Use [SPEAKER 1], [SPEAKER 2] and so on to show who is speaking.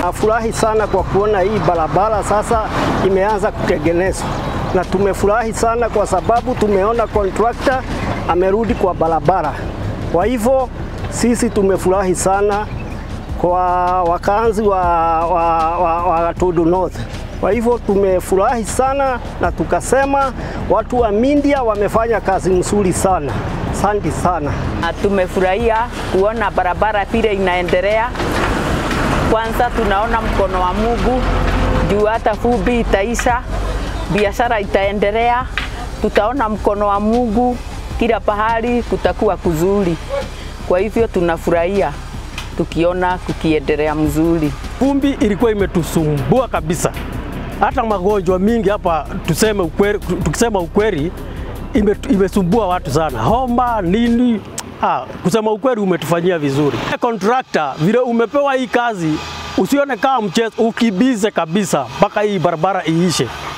[SPEAKER 1] tunafurahi sana kwa kuona hii barabara sasa imeanza kutengenezwa, na tumefurahi sana kwa sababu tumeona contractor amerudi kwa barabara. Kwa hivyo sisi tumefurahi sana kwa wakazi wa, wa, wa, wa Tudu North. Kwa hivyo tumefurahi sana na tukasema watu wa Mindia wamefanya kazi nzuri sana. Asante sana.
[SPEAKER 2] Tumefurahia kuona barabara vile inaendelea. Kwanza tunaona mkono wa Mungu juu hata vumbi itaisha, biashara itaendelea, tutaona mkono wa Mungu kila pahali, kutakuwa kuzuri. Kwa hivyo tunafurahia tukiona kukiendelea mzuri.
[SPEAKER 3] Vumbi ilikuwa imetusumbua kabisa, hata magonjwa mingi hapa, tuseme ukweli, tukisema ukweli ime, imesumbua watu sana, homa nini. Ah, kusema ukweli umetufanyia vizuri. Contractor, vile umepewa hii kazi, usione kama mchezo, ukibize kabisa mpaka hii barabara iishe.